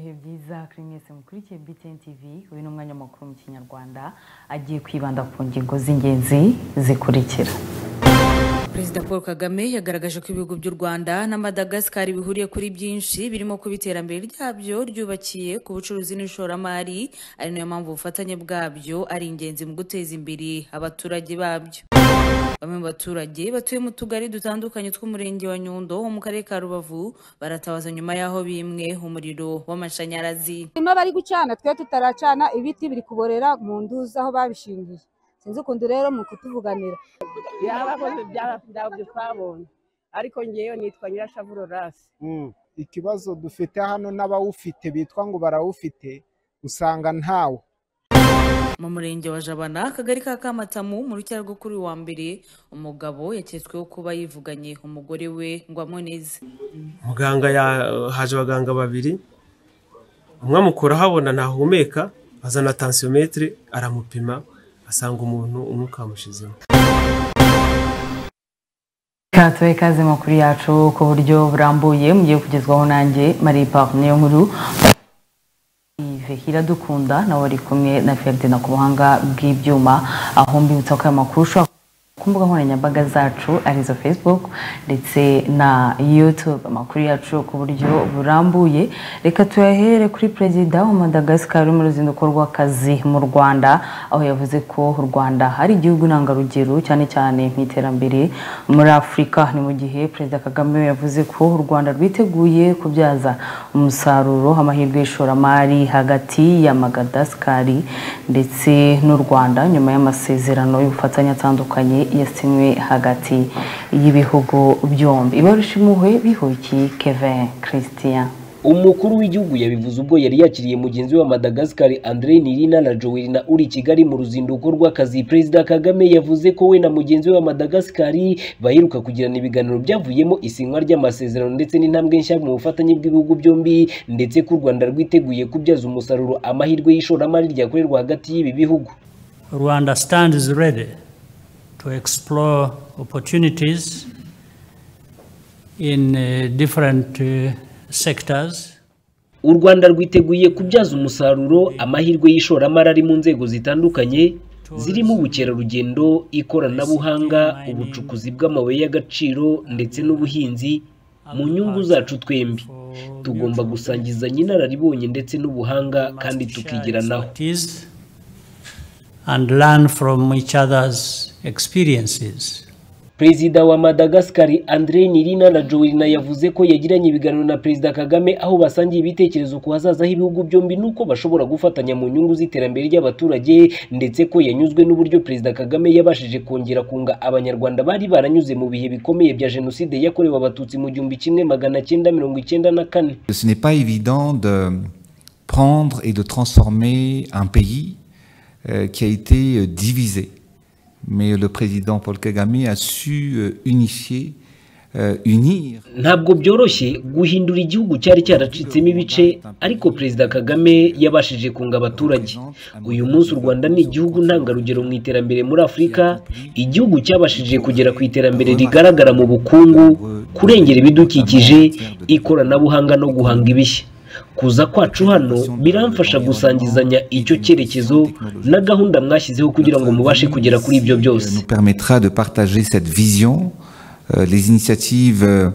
izakira mwese mukurikiye BTN TV uyu ni umwanya mukuru mu kinyarwanda agiye kwibanda ku ngingo z'ingenzi zikurikira perezida paul kagame yagaragaje ko ibihugu by'u rwanda na madagascar bihuriye kuri byinshi birimo kuba iterambere ryabyo ryubakiye ku bucuruzi n'ishoramari ari nayo mpamvu ubufatanye bwabyo ari ingenzi mu guteza imbere abaturage babyo bamwe mu baturage batuye mu tugari dutandukanye tw'umurenge wa nyundo wo mu karere ka rubavu baratabaza nyuma y'aho bimwe umuriro w'amashanyarazi Hanyuma bari gucana twe tutaracana ibiti biri kuborera mu nduzi aho babishingiye sinzi ukuntu rero mu kutuvuganira byarakoze byarabyo twabonye ariko ngewe nitwa nyirashavu Laurence Mm. ikibazo dufite hano n'abawufite bitwa ngo barawufite usanga ntawo mu murenge wa jabana akagari ka kamatamu mu rucyaro rwo kuri uyu wa mbere umugabo yaketsweho kuba yivuganye umugore we ngo amuneze muganga ya- haje abaganga babiri umwe amukura ahabona ntahumeka azana tansiyometire aramupima asanga umuntu umwuka wamushizemo katuwe kaze makuru yacu ku buryo burambuye mugiye kugezwaho nanjye marie parne nkuru Yves iradukunda nawe ari kumwe na ferdinand ku buhanga bw'ibyuma aho mbibutsa ko aya makuru ushobora ku mbuga nkoranyambaga zacu arizo facebook ndetse na youtube amakuru yacu ku buryo burambuye reka tuyahere kuri perezida wa madagascar uri mu ruzinduko rw'akazi mu rwanda aho yavuze ko u rwanda ari igihugu intangarugero cyane cyane mu iterambere muri afurika ni mu gihe perezida kagame yavuze ko u rwanda rwiteguye kubyaza umusaruro amahirwe y'ishoramari hagati ya madagascar ndetse n'u rwanda nyuma y'amasezerano y'ubufatanye atandukanye yasinywe hagati y'ibihugu byombi ibarushi impuhwe bihuki kevin christian umukuru w'igihugu yabivuze ubwo yari yakiriye mugenzi we wa madagascar andre nirina na jowerina uri i kigali mu ruzinduko rw'akazi perezida kagame yavuze ko we na mugenzi we wa madagascar baheruka kugirana ibiganiro byavuyemo isinywa ry'amasezerano ndetse n'intambwe nshya mu bufatanye bw'ibihugu byombi ndetse ko u rwanda rwiteguye kubyaza umusaruro amahirwe y'ishoramari ryakorerwa hagati y'ibi bihugu Rwanda stands ready to explore opportunities in uh, different uh, sectors. u rwanda rwiteguye kubyaza umusaruro amahirwe y'ishoramari ari mu nzego zitandukanye zirimo ubukerarugendo ikoranabuhanga ubucukuzi bw'amabuye y'agaciro ndetse n'ubuhinzi mu nyungu zacu twembi tugomba gusangizanya inararibonye ndetse n'ubuhanga kandi tukigiranaho Expertise And learn from each other's experiences. perezida wa madagascar andre nirina na joelina yavuze ko yagiranye ibiganiro na perezida kagame aho basangiye ibitekerezo ku hazaza h'ibihugu byombi n'uko bashobora gufatanya mu nyungu z'iterambere ry'abaturage ndetse ko yanyuzwe n'uburyo perezida kagame yabashije kongera kunga abanyarwanda bari baranyuze mu bihe bikomeye bya jenoside yakorewe abatutsi mu gihumbi kimwe magana cyenda mirongo icyenda na kane Ce n'est pas évident de prendre et de transformer un pays euh, qui a été euh, divisé. Mais le président Paul Kagame a su euh, unifier, euh, unir ntabwo byoroshye guhindura igihugu cyari cyaracitsemo ibice ariko perezida kagame yabashije kunga abaturage uyu munsi u rwanda ni igihugu ntangarugero mu iterambere muri afurika igihugu cyabashije kugera ku iterambere rigaragara mu bukungu kurengera ibidukikije ikoranabuhanga no guhanga ibishya kuza kwacu hano biramfasha gusangizanya icyo cyerekezo na gahunda mwashyizeho kugira ngo mubashe kugera kuri ibyo byose nous permettra de partager cette vision, euh, les initiatives euh,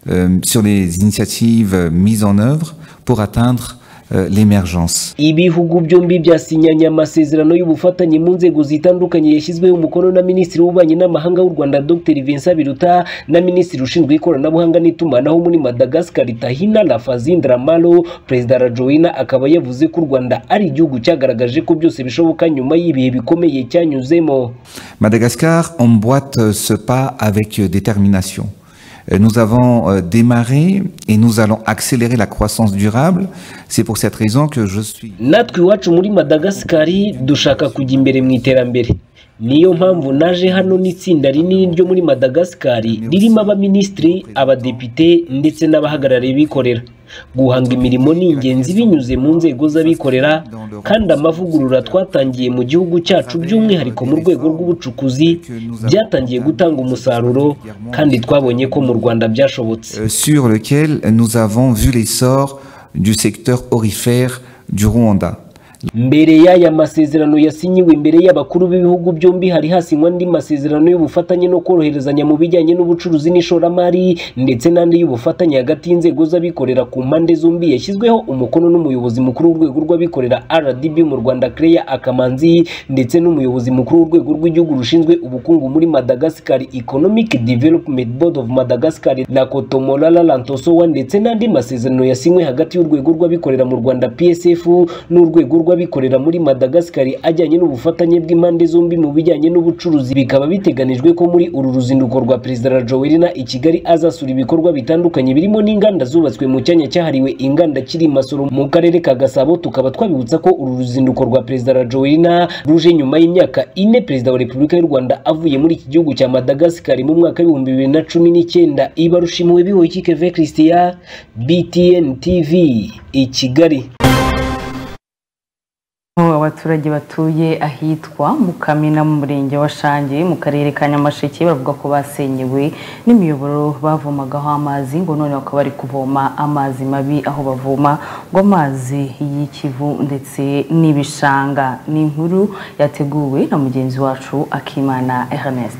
euh, sur les initiatives euh, mises en œuvre pour atteindre euh, l'émergence. ibihugu byombi byasinyanye amasezerano y'ubufatanye mu nzego zitandukanye yashyizweho umukono na minisitiri w'ububanyi n'amahanga w'u rwanda dr vincent biruta na minisitiri ushinzwe ikoranabuhanga n'itumanaho muri madagascar tahina lafazindiramalo perezida rajoyina akaba yavuze ko u rwanda ari igihugu cyagaragaje ko byose bishoboka nyuma y'ibihe bikomeye cyanyuzemo Madagascar emboîte euh, ce pas avec euh, détermination. Euh, Nous avons euh, démarré et nous allons accélérer la croissance durable. C'est pour cette raison que je suis natwe iwacu muri madagascari dushaka kujya imbere mu iterambere niyo mpamvu naje hano n'itsinda rinini ryo muri madagascari ririmo abaminisitiri abadepite ndetse n'abahagarariye bikorera guhanga imirimo ni ingenzi binyuze mu nzego z'abikorera kandi amavugurura twatangiye mu gihugu cyacu by'umwihariko mu rwego rw'ubucukuzi byatangiye gutanga umusaruro kandi twabonye ko mu rwanda byashobotse euh, sur lequel nous avons vu l'essor du secteur orifère du Rwanda. mbere y'aya masezerano yasinyiwe imbere y'abakuru b'ibihugu byombi hari hasinywa andi masezerano y'ubufatanye no koroherezanya mu bijyanye n'ubucuruzi n'ishoramari ndetse n'andi y'ubufatanye hagati y'inzego z'abikorera ku mpande zombi yashyizweho umukono n'umuyobozi mukuru w'urwego rw'abikorera rdb mu rwanda creya akamanzi ndetse n'umuyobozi mukuru w'urwego rw'igihugu rushinzwe ubukungu muri madagascar economic development board of madagascar na kotomolala lantosowa ndetse n'andi masezerano yasinywe hagati y'urwego rw'abikorera mu rwanda psf n'urwego rwa abikorera muri madagascar ajyanye n'ubufatanye bw'impande zombi mu bijyanye n'ubucuruzi bikaba biteganijwe ko muri uru ruzinduko rwa perezida rajoeli na i kigali azasura ibikorwa bitandukanye birimo n'inganda zubatswe mu cyanya cyahariwe inganda kiri masoro mu karere ka gasabo tukaba twabibutsa ko uru ruzinduko rwa perezida rajoeli na ruje nyuma y'imyaka ine perezida wa repubulika y'u rwanda avuye muri iki gihugu cya madagascar mu mwaka w'ibihumbi bibiri na cumi n'icyenda iba rushimuwe bihoye keve christiya btn tv i kigali abaturage batuye ahitwa mukamina mu murenge wa shange mu karere ka nyamasheke bavuga ko basenyewe n'imiyoboro bavomagaho amazi ngo none bakaba bari kuvoma amazi mabi aho bavoma ngo amazi y'ikivu ndetse n'ibishanga ni inkuru yateguwe na mugenzi wacu akimana ernest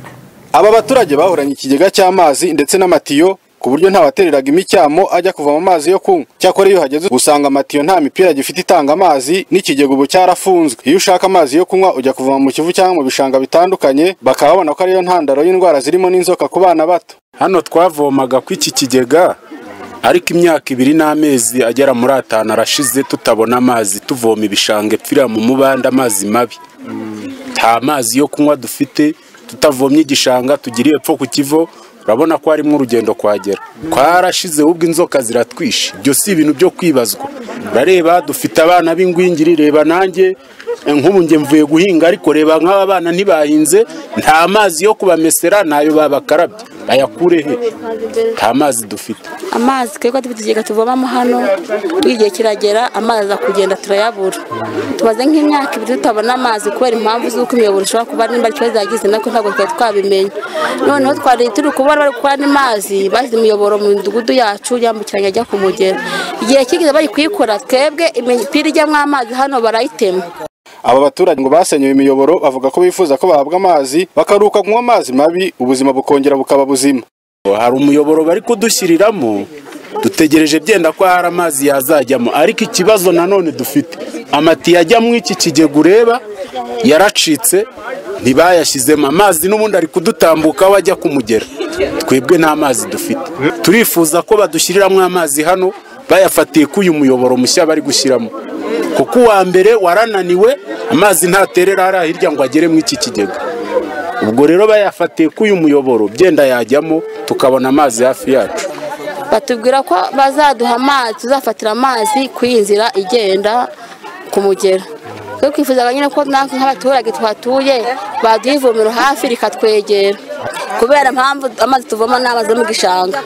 aba baturage bahoranye ikigega cy'amazi ndetse n'amatiyo ku buryo ntawatereraga imicyamo ajya kuvoma amazi yo kunywa cyakora iyo hageze usanga amatiyo nta mipira gifite itanga amazi n'ikigega ubu cyarafunzwe iyo ushaka amazi yo kunywa ujya kuvoma mu kivu cyangwa mu bishanga bitandukanye bakaba babona ko ariyo ntandaro y'indwara zirimo n'inzoka ku bana bato hano twavomaga ku iki kigega ariko imyaka ibiri n'amezi agera muri atanu arashize tutabona amazi tuvoma ibishanga epfira mu mubanda amazi mabi nta mazi yo kunywa dufite tutavomye igishanga tugiriye epfo ku kivo urabona ko harimo urugendo kuhagera twarashizeho ubwo inzoka ziratwishe ibyo si ibintu byo kwibazwa urareba dufite abana b'ingwingiri reba nanjye nk'ubu njye mvuye guhinga ariko reba nk'aba bana ntibahinze nta mazi yo kubamesera ntayo babakarabye bayakure he nta mazi dufite amazi twebwe dufite ikigega tuvomamo hano igihe kiragera amazi akugenda turayabura tumaze nk'imyaka ibiri tutabona amazi kubera impamvu z'uko imiyoboro ishobora kuba nimba ikibazo yagize nako ntabwo twari twabimenya noneho twari turi kubona bari gukora n'amazi bazi imiyoboro mu midugudu yacu yambukiranya ajya ku mugera igihe kigeze bari kuyikora twebwe imipira ijyamo amazi hano barayitema aba baturage ngo basenyewe imiyoboro bavuga ko bifuza ko bahabwa amazi bakaruhuka kunywa amazi mabi ubuzima bukongera bukaba buzima hari umuyoboro bari kudushyiriramo dutegereje byenda ko hari amazi yazajyamo ariko ikibazo nanone dufite amatiyo ajyamo iki kigega ureba yaracitse ntibayashyizemo amazi n'ubundi ari kudutambukaho ajya kumugera twebwe nta mazi dufite turifuza ko badushyiriramo amazi hano bayafatiye ko uyu muyoboro mushya bari gushyiramo kuko uwa mbere warananiwe amazi ntaterera hariya hirya ngo agere mu iki kigega ubwo rero bayafatiye ko uyu muyoboro byenda yajyamo tukabona amazi hafi yacu batubwira ko bazaduha amazi tuzafatira amazi ku iyi nzira igenda ku mugera twe twifuzaga nyine ko natwe nk'abaturage tuhatuye baduha ivomero hafi rikatwegera kubera mpamvu amazi tuvoma ni amazi yo mu gishanga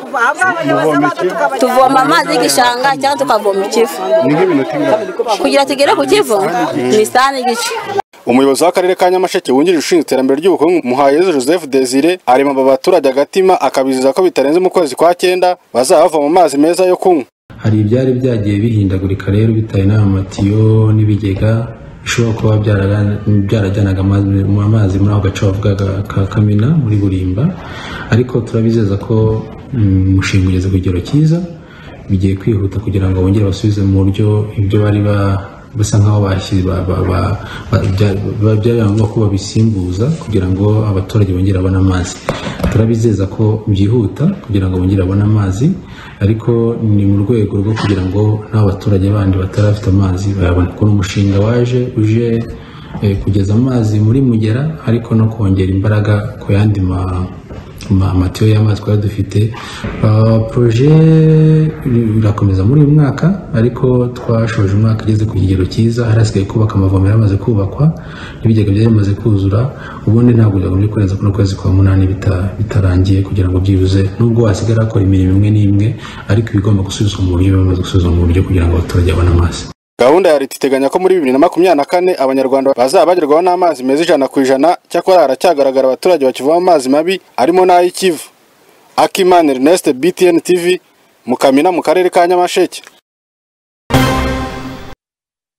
tuvoma amazi y'igishanga cyangwa tukavoma ikivu kugira tugere ku kivu ni isani igice umuyobozi w'akarere ka nyamasheke wungirije ushinzwe iterambere ry'ubukungu muhayezu joseph desire arema aba baturage agatima akabizeza ko bitarenze mu kwezi kwa cyenda bazaba bavoma amazi meza yo kunywa hari ibyari byagiye bihindagurika rero bitewe n'amatiyo n'ibigega bishobora kuba byarajyanaga amazi muri ako gace bavugaga ka kamena muri burimba ariko turabizeza ko umushinga ugeze ku kigero cyiza bigiye kwihuta kugira ngo bongere basubize mu buryo ibyo bari ba basa nkaho byari ngombwa ko babisimbuza kugira ngo abaturage bongere babone amazi turabizeza ko byihuta kugira ngo bongere babone amazi ariko ni mu rwego rwo kugira ngo n'abaturage bandi batarafite amazi bayabone kuko umushinga waje uje kugeza amazi muri mugera ariko no kongera imbaraga ku yandi amatiyo y'amazi twari dufite poroje irakomeza muri uyu mwaka ariko twashoje umwaka igeze ku kigero cyiza harasigaye kubaka amavomero yamaze kubakwa n'ibigega byari bimaze kuzura ubundi ntabwo byagombye kurenza kuno kwezi kwa munani bitarangiye kugira ngo byibuze nubwo wasigara akora imirimo imwe n'imwe ariko ibigomba gusubizwa mu buryo bimaze gusubizwa mu buryo kugira ngo abaturage babone amazi gahunda ya leta iteganya ko muri bibiri na makumyabiri na kane abanyarwanda bazaba bagerwaho n'amazi meza ijana ku ijana cyakora haracyagaragara abaturage bakivoma amazi mabi arimo n'ay'ikivu akimana ernest btn tv mu kamina mu karere ka nyamasheke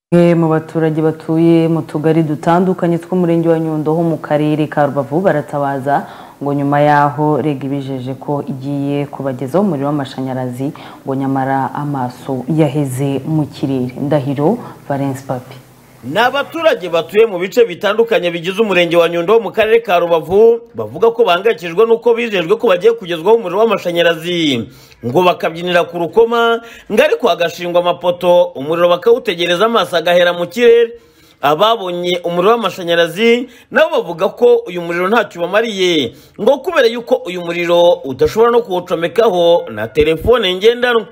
bamwe mu baturage batuye mu tugari dutandukanye tw'umurenge wa nyundo ho mu karere ka rubavu baratabaza ngo nyuma yaho rega ibijeje ko igiye kubagezaho umuriro w'amashanyarazi ngo nyamara amaso yaheze mu kirere ndahiro valence papi ni abaturage batuye mu bice bitandukanye bigize umurenge wa nyundo mu karere ka rubavu bavuga ko bahangayikishijwe n'uko bizejwe ko bagiye kugezwaho umuriro w'amashanyarazi ngo bakabyinira ku rukoma ngo ariko hagashingwa amapoto umuriro bakawutegereza amaso agahera mu kirere ababonye umuriro w'amashanyarazi nabo bavuga ko uyu muriro ntacyo ubamariye ngo kubera yuko uyu muriro udashobora no kuwucomekaho na telefone ngendanwa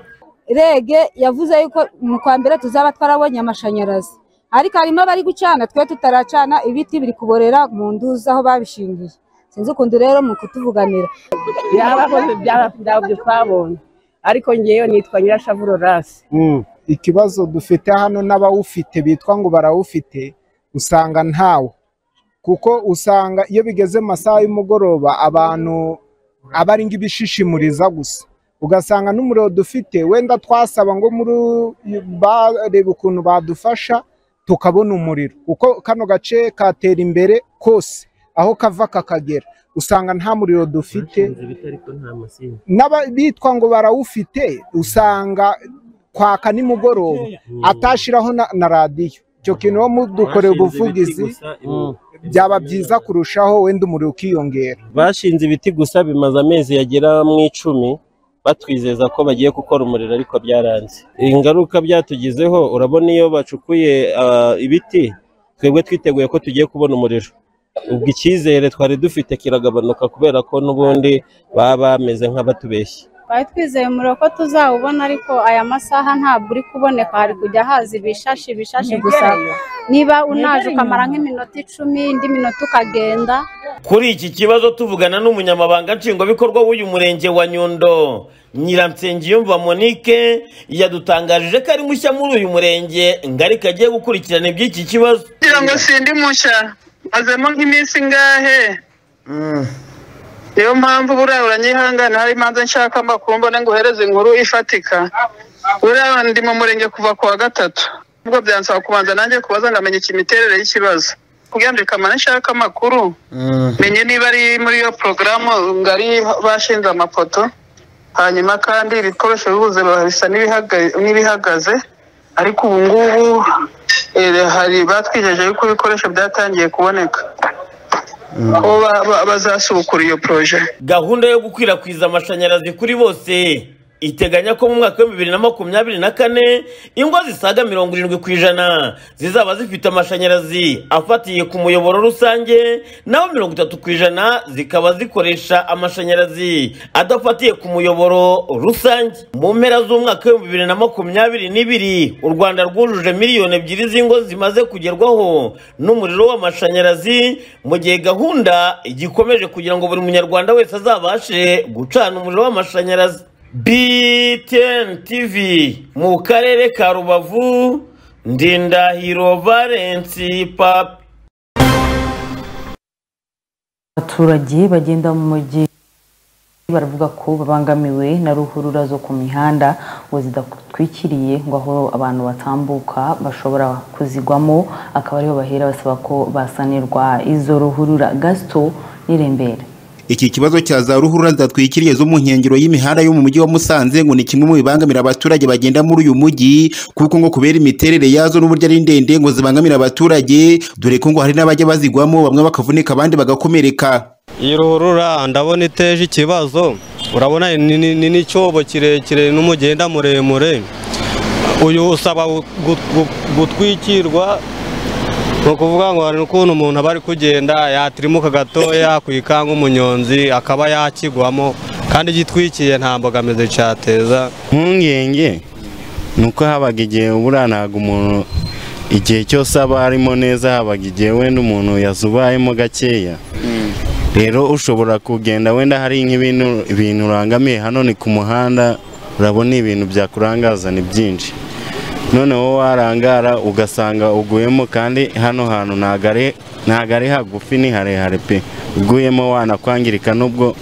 rege yavuze yuko mu kwa mbere tuzaba twarabonye amashanyarazi ariko harimo abari gucana twe tutaracana ibiti biri kuborera mu nduzi aho babishingiye sinzi ukuntu rero mu kutuvuganira byarakoze byarabyo twabonye ariko ngewe nitwa nyirashavuro rasi ikibazo dufite hano n'abawufite bitwa ngo barawufite usanga ntawo kuko usanga iyo bigeze mu masaha y'umugoroba abantu aba ari ibishishimuriza gusa ugasanga n'umuriro dufite wenda twasaba ngo muri barebe ukuntu badufasha tukabona umuriro kuko kano gace katera imbere kose aho kava kakagera usanga nta muriro dufite n'abitwa ngo barawufite usanga kwaka nimugoroba atashiraho na, na radiyo icyo kintu wo mudukoreye ubuvugizi byaba byiza kurushaho wenda umuriro ukiyongera bashinze ibiti gusa bimaze amezi yagera mu icumi batwizeza ko bagiye gukora umuriro ariko byaranze ingaruka byatugizeho urabona iyo bacukuye ah, ibiti twebwe twiteguye ko tugiye kubona umuriro ubwo icyizere twari dufite kiragabanuka kubera ko n'ubundi baba bameze nk'abatubeshya twari twizeye umuriro ko tuzawubona ariko aya masaha ntabwo uri kuboneka hari kujya haza ibishashi ibishashi gusa niba unaje ukamara nk'iminota icumi indi minota ukagenda kuri iki kibazo tuvugana n'umunyamabanga nshingwabikorwa w'uyu murenge wa nyundo nyiransengiyumva monique yadutangarije ko ari mushya muri uyu murenge ngo ariko agiye gukurikirana iby'iki kibazo kugira ngo sindi mushya mazemo nk'iminsi ingahe niyo mpamvu buriya uranyihangana hari imanza nshaka amakuru mbone ngo uhereze inkuru ifatika buriya ndi mu murenge kuva ku wa gatatu ubwo byansaba kubanza nanjye kubaza ngo amenye imiterere y'iki kugira ngo kamara nshaka amakuru menye niba ari muri iyo porogaramu ngari bashinze amapoto hanyuma kandi ibikoresho bibuze bisa n'ibihagaze ariko ubu ngubu hari batwijeje yuko ibikoresho byatangiye kuboneka ko bazasubukura iyo poroje gahunda yo gukwirakwiza amashanyarazi kuri bose iteganya ko mu mwaka wa bibiri na makumyabiri na kane ingo zisaga mirongo irindwi ku ijana zizaba zifite amashanyarazi afatiye ku muyoboro rusange naho mirongo itatu ku ijana zikaba zikoresha amashanyarazi adafatiye ku muyoboro rusange mu mpera z'umwaka wa bibiri na makumyabiri n'ibiri u rwanda rwujuje miliyoni ebyiri z'ingo zimaze kugerwaho n'umuriro w'amashanyarazi mu gihe gahunda igikomeje kugira ngo buri munyarwanda wese azabashe gucana umuriro w'amashanyarazi BTN TV mu karere ka Rubavu Ndindahiro Valence Pap abaturage bagenda mu mujyi baravuga ko babangamiwe na ruhurura zo ku mihanda ngo zidatwikiriye ngo aho abantu batambuka bashobora kuzigwamo akaba ariho bahera basaba ko basanirwa izo ruhurura gasito n'irembera iki kibazo cya za ruhurura zidatwikiriye zo mu nkengero y'imihanda yo mu mujyi wa Musanze ngo ni kimwe mu bibangamira abaturage bagenda muri uyu mujyi kuko ngo kubera imiterere yazo n'uburyo ari ndende ngo zibangamira abaturage dore ko ngo hari n'abajya bazigwamo bamwe bakavunika abandi bagakomereka iyi ruhurura ndabona iteje ikibazo urabona ni n'icyobo kirekire n'umugenda muremure uyu usaba gutwikirwa ni ukuvuga ngo hari ukuntu umuntu aba ari kugenda yatirimuka gatoya ku ikanga umunyonzi akaba yakigwamo kandi gitwikiye nta mbogamizi cyateza impungenge ni uko habaga igihe buriya ntabwo umuntu igihe cyose aba arimo neza habaga igihe wenda umuntu yazubayemo gakeya rero ushobora kugenda wenda hari nk'ibintu ibintu urangamiye hano ni ku muhanda urabona ibintu byakurangaza ni byinshi noneho warangara ugasanga uguyemo kandi hano hantu ntabwo ari hagufi ni harehare pe uguyemo wanakwangirika n'ubwo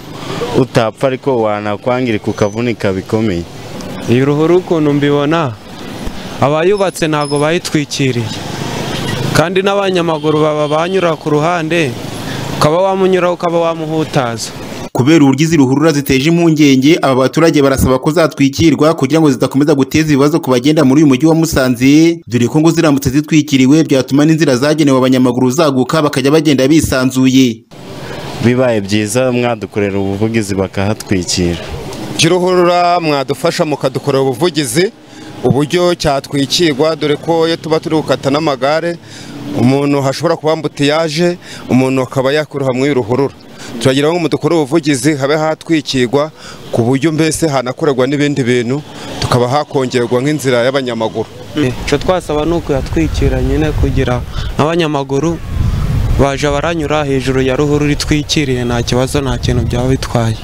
utapfa ariko wanakwangirika ukavunika bikomeye iyi ruhuru ukuntu mbibona abayubatse ntabwo bayitwikiriye kandi n'abanyamaguru baba banyura ku ruhande ukaba wamunyuraho ukaba wamuhutaza kubera uburyo izi ruhurura ziteje impungenge aba baturage barasaba ko zatwikirwa kugira ngo zidakomeza guteza ibibazo ku bagenda muri uyu mujyi wa Musanze dore ko ngo ziramutse zitwikiriwe byatuma n'inzira zagenewe abanyamaguru zaguka bakajya bagenda bisanzuye bibaye byiza mwadukorera ubuvugizi bakahatwikira giruhurura mwadufasha mukadukorera ubuvugizi uburyo cyatwikirwa dore ko iyo tuba turi gukata n'amagare umuntu hashobora kuba ambutiyaje umuntu akaba yakuruha muri ruhurura turagira ngo dukore ubuvugizi habe hatwikirwa ku buryo mbese hanakorerwa n'ibindi bintu tukaba hakongerwa nk'inzira y'abanyamaguru icyo twasaba ni ukuyatwikira nyine kugira n'abanyamaguru baje baranyura hejuru ya ruhurura itwikiriye nta kibazo nta kintu byaba bitwaye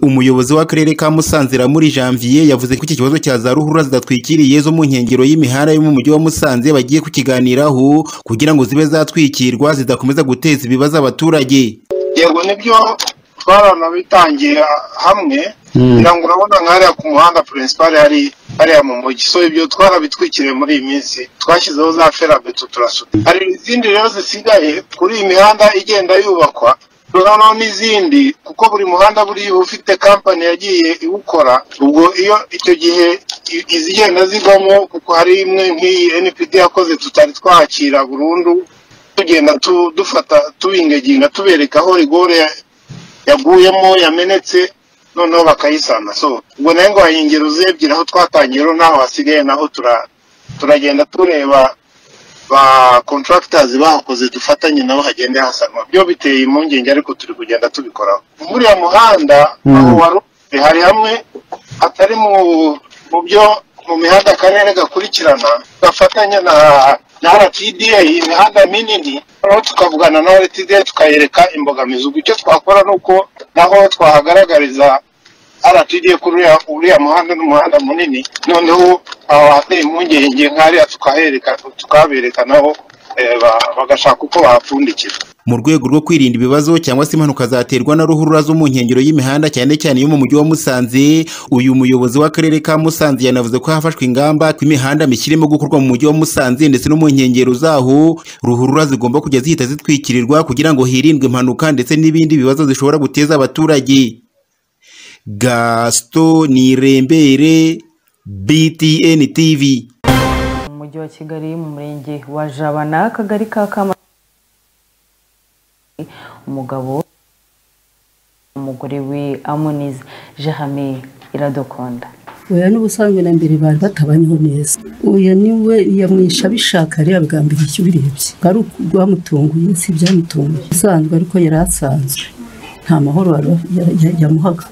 umuyobozi w'akarere ka Musanze muri Janvier yavuze ko iki kibazo cya za ruhurura zidatwikiriye zo mu nkengero y'imihanda yo mu mujyi wa Musanze bagiye kukiganiraho kugira ngo zibe zatwikirwa zidakomeza guteza ibibazo abaturage yego nibyo twaranabitangiye hamwe kugira ngo urabona nk'ahariya ku muhanda purinsipari hari hariya mu mujyi so ibyo twarabitwikiriye muri iyi minsi twashyizeho za ferabeto turasuka hari izindi rero zisigaye kuri iyi mihanda igenda yubakwa noneho n'izindi kuko buri muhanda buriya uba ufite kampani yagiye iwukora ubwo iyo icyo gihe izigenda zivamo kuko hari imwe nk'iyi npd yakoze tutari twakira burundu tugenda dufata tubingaginga tubereka aho rigore yaguyemo yamenetse noneho bakayisana so ubwo nayo ngo ingero zebye aho twatangiye rero naho hasigaye naho turagenda tureba ba contractors bahakoze dufatanye nabo hagende hasanwa byo biteye impungenge ariko turi kugenda tubikoraho buriya muhanda aho wari hari hamwe hatari mu byo mu mihanda akarere gakurikirana gafatanya na na rtda imihanda minini noneho tukavugana na rtda tukayereka imbogamizi ubwo icyo twakora ni uko naho twahagaragariza rtda kuri uriya muhanda n'umuhanda munini noneho aho hateye impungenge nk'ariya tukahereka tukabereka naho bagashaka uko bahapfundikira mu rwego rwo kwirinda ibibazo cyangwa se impanuka zaterwa na ruhurura zo mu nkengero y'imihanda cyane cyane yo mu mujyi wa Musanze uyu muyobozi w'akarere ka Musanze yanavuze ko hafashwe ingamba ko imihanda mishyirimo gukorwa mu mujyi wa Musanze ndetse no mu nkengero zaho ruhurura zigomba kujya zihita zitwikirirwa kugira ngo hirindwe impanuka ndetse n'ibindi bibazo zishobora guteza abaturage Gaston Nirembere BTN TV mu mujyi wa Kigali mu murenge wa Jabana akagari ka Kama umugabo umugore we amunize jahame iradukunda oya n'ubusanzwe na mbere bari batabanyeho neza oya niwe yamwisha abishaka areba bwa mbere icyo ubirebye ari urwamutunguye si ibyamutunguye usanzwe ariko yari asanzwe nta mahoro yamuhaga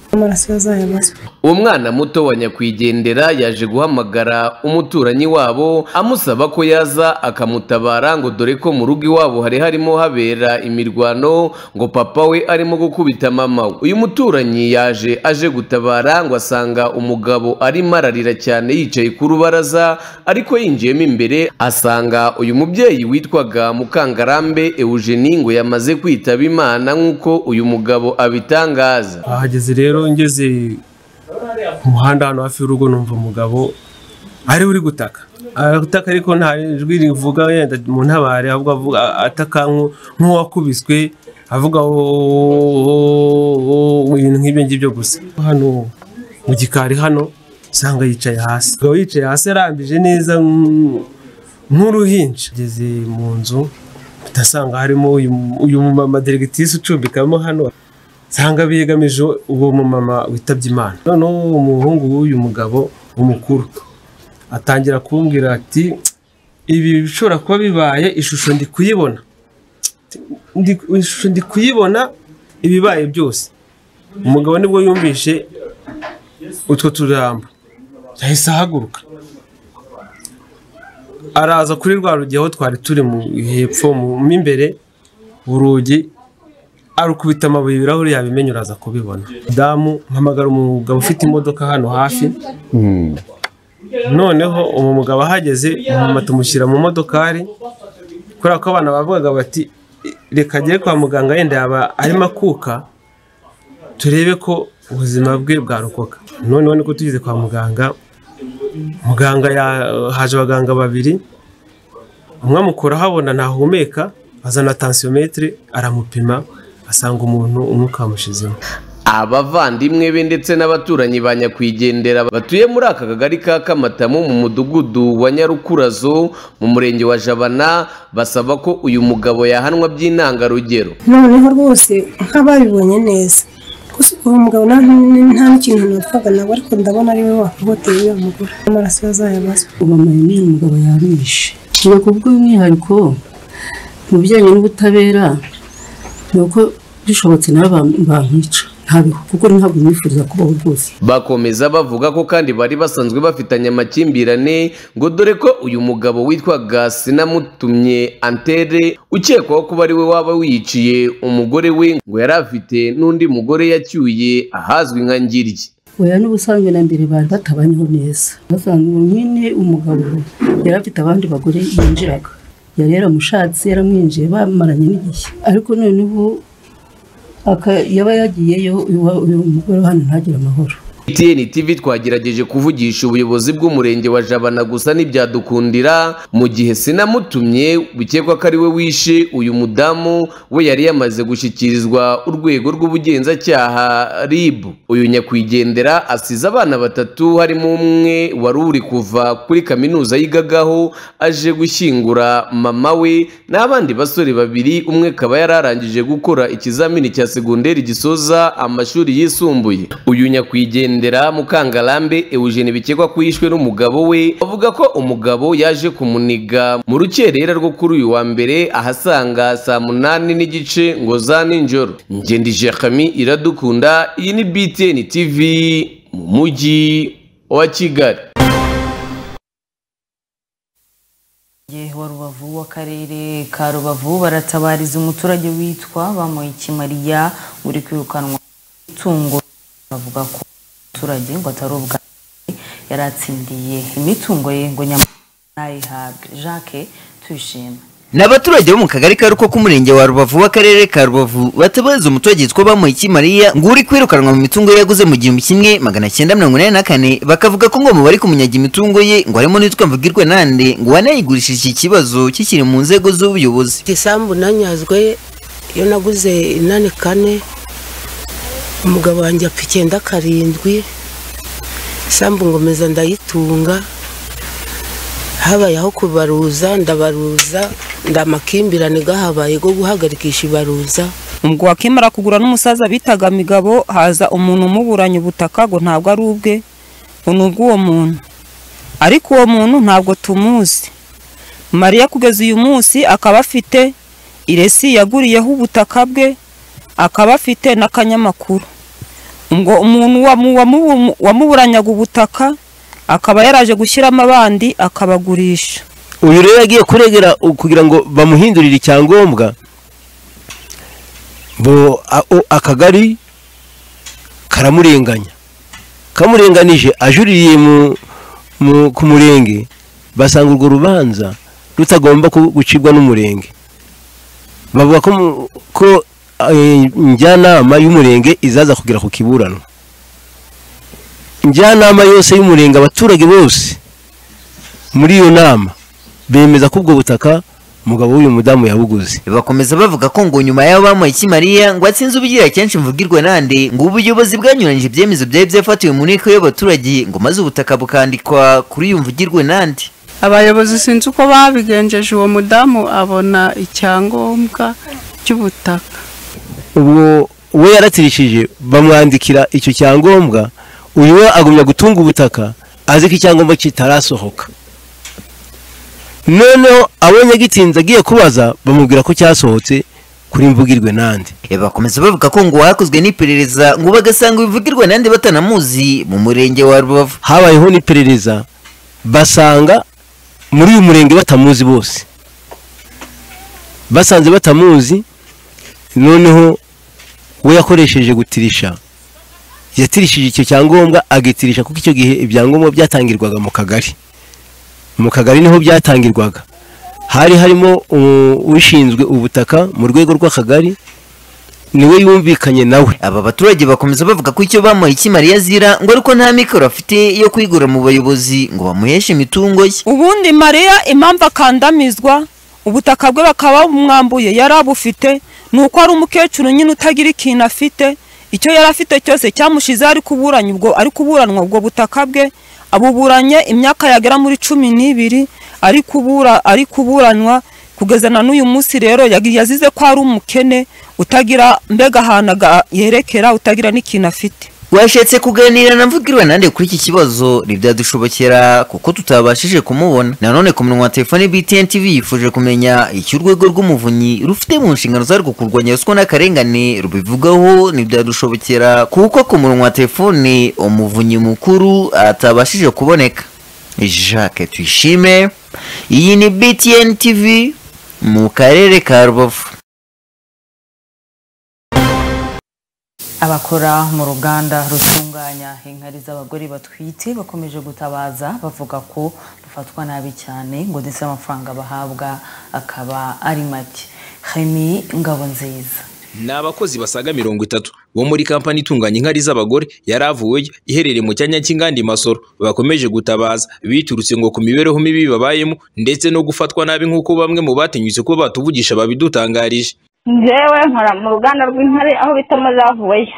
uwo mwana muto wa nyakwigendera yaje guhamagara umuturanyi wabo amusaba ko yaza akamutabara ngo dore ko mu rugo iwabo hari harimo habera imirwano ngo papa we arimo gukubita mama we uyu muturanyi yaje aje gutabara ngo asanga umugabo arimo ararira cyane yicaye ku rubaraza ariko yinjiyemo imbere asanga uyu mubyeyi witwaga mukangarambe eugenie ngo yamaze kwitaba imana nk'uko uyu mugabo abitangaza ahageze rero ngeze ku muhanda hano hafi y'urugo numva umugabo ari uri gutaka arataka ariko nta ijwi rivuga yenda mu ntabare ahubwo avuga ataka nk'uwakubiswe avuga ibintu nk'ibyo ngibyo gusa hano mu gikari hano usanga yicaye hasi umugabo yicaye hasi arambije neza nk'uruhinja ageze mu nzu utasanga harimo uyu mumama deregitisi ucumbikamo hano nsanga biyegamije uwo mumama witabye imana noneho umuhungu w'uyu mugabo umukuru atangira kumbwira ati ibi bishobora kuba bibaye ishusho ndi kuyibona ishusho ndi kuyibona ibibaye byose umugabo nibwo yumvishe utwo turambo yahise ahaguruka araza kuri rwa rugi aho twari turi mu hepfo mu imbere urugi arukubita amabuye ibirahuri yabimenya uraza kubibona damu mpamagara umugabo ufite imodoka hano hafi noneho uwo mugabo ahageze umumama tumushyira mu modokari kubera ko abana bavugaga bati reka agere kwa muganga yenda yaba arimo akuka turebe ko ubuzima bwe bwarokoka noneho niko tugeze kwa muganga muganga ya- haje abaganga babiri umwe amukura ahabona ntahumeka azana tansiyometire aramupima asanga umuntu umwuka wamushizemo abavandimwe be ndetse n'abaturanyi ba nyakwigendera batuye muri aka kagari ka kamatamu mu mudugudu wa nyarukurazo mu murenge wa jabana basaba ko uyu mugabo yahanwa by'intangarugero noneho rwose nk'ababibonye neza gusa uwo mugabo nta nta n'ikintu napfaga nawe ariko ndabona ari we wakogoteye iyo mugore amaraso yazayabazwa ubamaye n'uyu mugabo yabishe ngo kubwo umwihariko mu bijyanye n'ubutabera ni uko bishobotse nawe bam- bamwica ntabiho kuko ntabwo nifuza kubaho rwose bakomeza bavuga ko kandi bari basanzwe bafitanye amakimbirane ngo dore ko uyu mugabo witwaga sinamutumye antere ukekwaho kuba ari we waba wiyiciye umugore we ngo yari afite n'undi mugore yacyuye ahazwi nka ngiryi oya n'ubusanzwe na mbere bari batabanyeho neza basanzwe nyine umugabo yari afite abandi bagore yinjiraga yari yaramushatse yaramwinjiye bamaranye n'igihe ariko noneho aka- yaba yagiyeyo iwa- uyu mugore wa hano ntagire amahoro TN TV twagerageje kuvugisha ubuyobozi bw'umurenge wa Jabana gusa ntibyadukundira mu gihe sinamutumye bikekwa ko ari we wishe uyu mudamu we yari yamaze gushyikirizwa urwego rw'ubugenzacyaha RIB uyu nyakwigendera asize abana batatu harimo umwe wari uri kuva kuri kaminuza yigagaho aje gushyingura mama we n'abandi basore babiri umwe akaba yari arangije gukora ikizamini cya segonderi gisoza amashuri yisumbuye uyu nyakwigendera mukangarambe eugene bikekwa ko yishwe n'umugabo we bavuga ko umugabo yaje kumuniga mu rukerera rwo kuri uyu wa mbere ahasanga saa munani n'igice ngo za nijoro ngendije kami iradukunda iyi ni btn tv mu mujyi wa kigali Murenge wa rubavu w'akarere ka rubavu baratabariza umuturage witwa bamuhikimariya uri kwirukanwa itungo bavuga ko umuturage ngo atari ubwa mbere yari atsindiye imitungo ye ngo nyamunayihabwe jacques tuyishima ni abaturage bo mu kagari ka ruko k'umurenge wa rubavu w'akarere ka rubavu batabaza umuturage witwa bamuhiki mariya ngo uri kwirukanwa mu mitungo ye yaguze mu gihumbi kimwe magana cyenda mirongo inani na kane bakavuga ko ngo mu bari kumunyaga imitungo ye ngo harimo n'uwitwa mvugirwe nande ngo wanayigurishije iki kibazo kikiri mu nzego z'ubuyobozi isambu nanyazwe iyo naguze inani kane umugabo wanjye apfa icyenda karindwi isambu ngomeza ndayitunga habaye aho kubaruza ndabaruza ndamakimbirane gahabaye go guhagarikisha ibaruza ubwo wakimara kugura n'umusaza bitaga migabo haza umuntu umuburanya ubutaka ngo ntabwo ari ubwe ngo ni ubw'uwo muntu ariko uwo muntu ntabwo tumuzi mariya kugeza uyu munsi akaba afite iresi yaguriyeho ubutaka bwe akaba afite n'akanyamakuru ngo umuntu wamu- wamubu- wamuburanyaga ubutaka akaba yaraje gushyiramo abandi akabagurisha uyu rero yagiye kuregera u- kugira ngo bamuhindurire icyangombwa bo a- o- akagari karamurenganya kamurenganije ajuririye mu- mu- ku murenge basanga urwo rubanza rutagomba ku- gucibwa n'umurenge bavuga ko mu- ko eh, njyanama y'umurenge izaza kugera ku kiburanwa njyanama yose y'umurenge abaturage bose muri iyo nama bemeza ko ubwo butaka umugabo w'uyu mudamu yabuguze bakomeza bavuga ko ngo nyuma y'aho bamuhaye iki mariya ngo atsinze ubugira kenshi mvugirwe nande ngo ubuyobozi bwanyuranyije ibyemezo byari byafatiwe mu nteko y'abaturage ngo maze ubutaka bukandikwa kuri uyu mvugirwe nande abayobozi sinzi uko babigenjeje uwo mudamu abona icyangombwa cy'ubutaka ubwo we yaratirishije bamwandikira icyo cyangombwa uyu we agumya gutunga ubutaka azi ko icyangombwa kitarasohoka noneho abonye agitinze agiye kubaza bamubwira ko cyasohotse kuri mvugirwe nande bakomeza bavuga ko ngo hakozwe n'iperereza ngo bagasanga ibivugirwa nande batanamuzi mu murenge wa rubavu habayeho n'iperereza basanga muri uyu murenge batamuzi bose basanze batamuzi noneho we yakoresheje gutirisha yatirishije icyo cyangombwa agitirisha kuko icyo gihe ibyangombwa byatangirwaga mu kagari mu kagari niho byatangirwaga hari harimo uh, ushinzwe ubutaka mu rwego rw'akagari niwe yumvikanye nawe aba baturage bakomeza bavuga ko icyo bamuha iki mariya azira ngo ariko nta mikoro afite yo kwigura mu bayobozi ngo bamuheshe imitungo ye ubundi mariya impamvu akandamizwa ubutaka bwe bakaba bamwambuye yari abufite ni uko ari umukecuru nyine utagira ikintu afite icyo yari afite cyose cyamushizeho ari kuburanya ubwo ari kuburanwa ubwo butaka bwe abuburanye imyaka yagera muri cumi n'ibiri ari kubura ari kuburanwa kugeza na n'uyu munsi rero yagi- yazize ko ari umukene utagira mbega ahantu aga- yerekera utagira n'ikintu afite twashetse kuganira na mvugirwa nande kuri iki kibazo ntibyadushobokera kuko tutabashije kumubona nanone ku munwa wa telefone btn tv yifuje kumenya icyo urwego rw'umuvunyi rufite mu nshingano zarwo kurwanya ruswa n'akarengane rubivugaho ntibyadushobokera kuko ku munwa wa telefone umuvunyi mukuru atabashije kuboneka jacques tuyishime iyi ni btn tv mu karere ka rubavu abakora mu ruganda rutunganya inkari z'abagore batwite bakomeje gutabaza bavuga ko bafatwa nabi cyane ngo ndetse amafaranga bahabwa akaba ari make hemi ngabo nziza ni abakozi basaga mirongo itatu bo muri kampani itunganya inkari z'abagore yari avuweyo iherereye mu cyanya cy'inganda i masoro bakomeje gutabaza biturutse ngo ku mibereho mibi babayemo ndetse no gufatwa nabi nk'uko bamwe mu batinyutse kuba batuvugisha babidutangarije njyewe nkora mu ruganda rw'intare aho bita mazavuweyo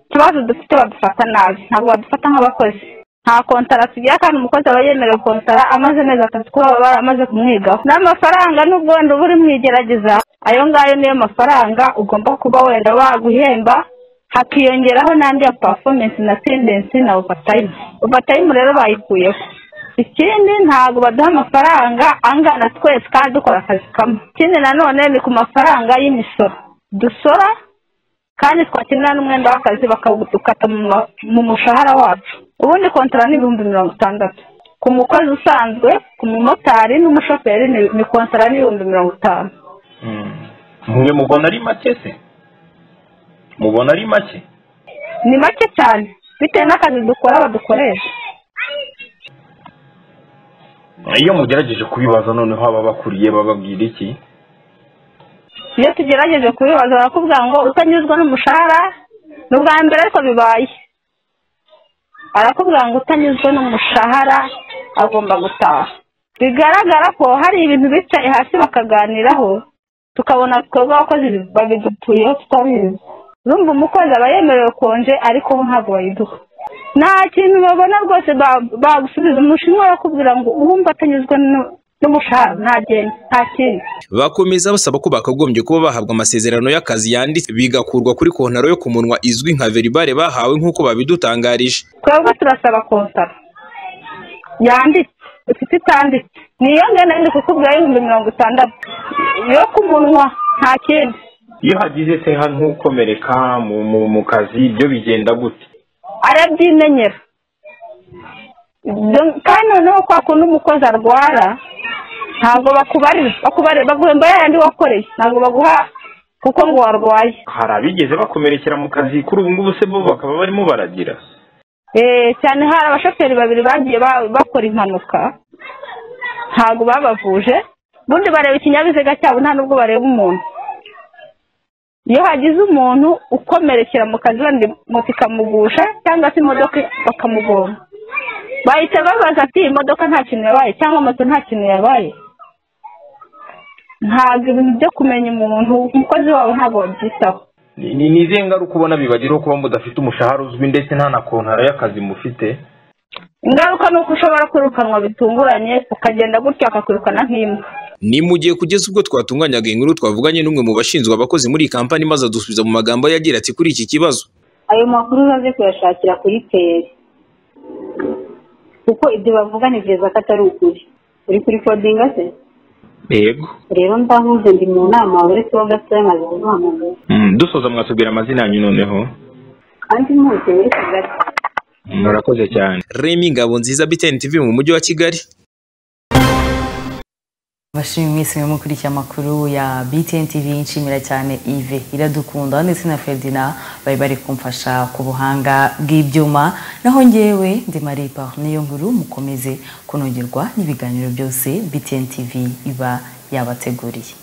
utubazo dufite badufata nabi ntabwo badufata nk'abakozi nta kontara tugira kandi umukozi aba yemerewe kontara amaze amezi atatu kuba baramaze kumwigaho n'amafaranga nubwo wenda uba uri mu igerageza ayo ngayo niyo mafaranga ugomba kuba wenda baguhemba hakiyongeraho n'andi ya performance na tendency na overtime overtime rero bayikuyeho ikindi ntabwo baduha amafaranga angana twese kandi dukora akazi kamwe ikindi nanone ni ku mafaranga y'imisoro dusora kandi twakenera n'umwenda w'akazi bakawukata mu ma- mu mushahara wacu ubundi kontara ni ibihumbi mirongo itandatu ku mukozi usanzwe ku mumotari n'umushoferi ni- ni kontara n'ibihumbi mirongo itanu mwe mubona ari make se mubona ari make ni make cyane bitewe n'akazi dukora badukoresha iyo mugerageje kubibaza noneho ababakuriye bababwira iki iyo tugerageje kubibaza barakubwira ngo utanyuzwa n'umushahara ni ubwa mbere ariko bibaye arakubwira ngo utanyuzwe n'umushahara agomba gutaha bigaragara ko hari ibintu bicaye hasi bakaganiraho tukabona twebwe abakozi babidutuyeho tutabizi urumva umukozi aba yemerewe konje ariko bo ntabwo bayiduha nta kintu babona rwose ba- bagusubiza umushinwa barakubwira ngo uwumva atanyuzwe nu- n'umushahara nta genda nta kindi bakomeza basaba ko bakagombye kuba bahabwa amasezerano y'akazi yanditse bigakurwa kuri kontaro yo ku munwa izwi nka veribare bahawe nk'uko babidutangarije twebwe turasaba kontara yanditse ifite itanditse niyo ngana ndi kukubwira y'ibihumbi mirongo itandatu yo ku munwa nta kindi iyo hagize se nka ntukomereka mu, mu, mu kazi ibyo bigenda gute arabyimenyera Dom- kandi noneho kwa kundi umukozi arwara ntabwo bakubarira bakubarira baguhemba ya yandi wakoreye ntabwo baguha kuko ngo warwaye hari abigeze bakomerekera mu kazi kuri ubu ngubu se bo bakaba barimo baragira Eh, cyane hari abashoferi babiri bagiye ba- bakora impanuka ntabwo babavuje ubundi bareba ikinyabiziga cyabo nta nubwo bareba umuntu iyo hagize umuntu ukomerekera mu kazi wenda moto ikamugusha cyangwa se imodoka bakamugonga bahita babaza ati "Iyi modoka nta kintu yabaye cyangwa moto nta kintu yabaye ntabwo ibintu byo kumenya umuntu umukozi wabo ntabwo babyitaho ni ni- ni izihe ngaruka ubona bibagiraho kuba mudafite umushahara uzwi ndetse nta na kontara y'akazi mufite ingaruka ni uko ushobora kwirukanwa bitunguranye ukagenda gutyo akakwirukana nk'imbwa ni mu gihe kugeza ubwo twatunganyaga inkuru twavuganye n'umwe mu bashinzwe abakozi muri iyi kampani maze adusubiza mu magambo ye agira ati kuri iki kibazo ayo makuru uzaze kuyashakira kuri peri kuko ibyo bavuga ni byiza ko atari ukuri uri kuri kodinga se yego rero ndahuze ndi mu nama uretse wo gatoya maze kuguhamagara Mm, dusoza mwatubwira amazina yanyu noneho kandi ntuje muri kigali murakoze cyane remi ngabo nziza btn tv mu mujyi wa kigali bashimwe mwese mwe mukurikiye amakuru ya btn tv nshimira cyane ive iradukunda ndetse na ferdina bari bari kumfasha ku buhanga bw'ibyuma naho ngewe ndi maripa niyo nkuru mukomeze kunogerwa n'ibiganiro byose btn tv iba yabateguriye